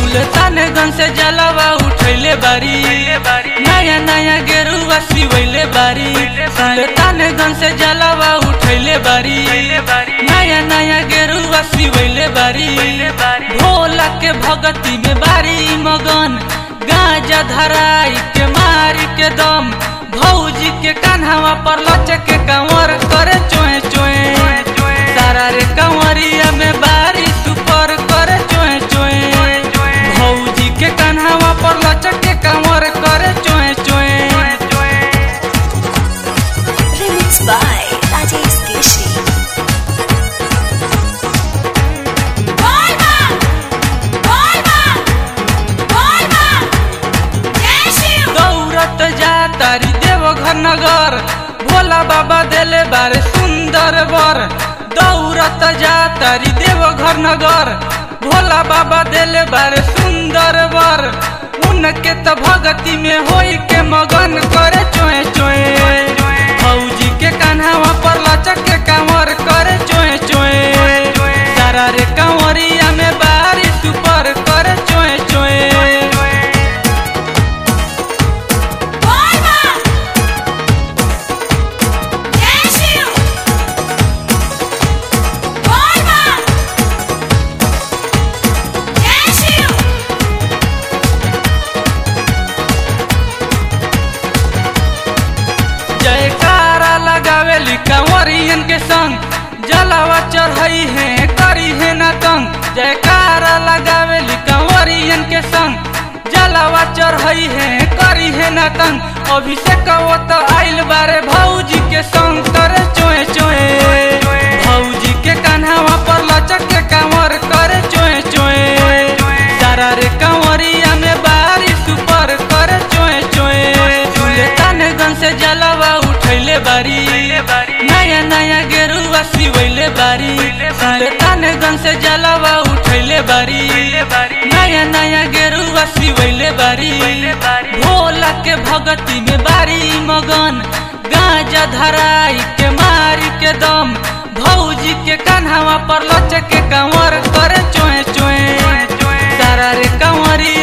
सुल्तानगंज से जलवा उठैले बारी नया नया गेरुआ सिवैले बारी सुल्तानगंज से जलवा उठैले बारी नया नया गेरुआ सिवैले बारी भोला के भगती में बारी मगन गांजा धराई के मारी के दम भौजी के कान्हावा पर लचक के कंवर करे चोए चोए तारा रे कंवरिया में बारी सुपर करे चोए चोए भौजी के कान्हावा पर लचक के कंवर करे चोए चोए Remixed by Rajesh Keshri. दौड़त जा तारी देवघर नगर भोला बाबा देले बारे सुंदर बर दौड़त जा तारी देवघर नगर भोला बाबा देले बारे सुंदर बर उनके त भगती में होई के मगन करे चोए चोए फौजी के कान्हावा पर लचक के कांवर करे चोए चोए सारा रे कांवरिया में बारी सुपर करे चोए चोए जयकारा लगावेली कंवरियन के संग जलावा चढ़ई है करी है न तंग जयकारा लगावेली कंवरियन के संग जलावा चढ़ई है करी है न तंग अभिषेक वो तो आइल बारे भौजी के संग करे चोए चोए भौजी के कान्हावा पर लचक के कंवर करे चोए चोए सारा रे कंवरिया में बारी सुपर करे चोए चोए सुल्तानगंज से जलवा उठैले बारी नया नया गेरुआ सिवैले बारी सुल्तानगंज से जलवा उठैले बारी नया नया गेरुआ सिवैले बारी भोला के भगती में बारी मगन गांजा धराई के मारी के दम भौजी के कान्हावा पर लचक के कंवर करे चोए चोए सारा रे कंवरी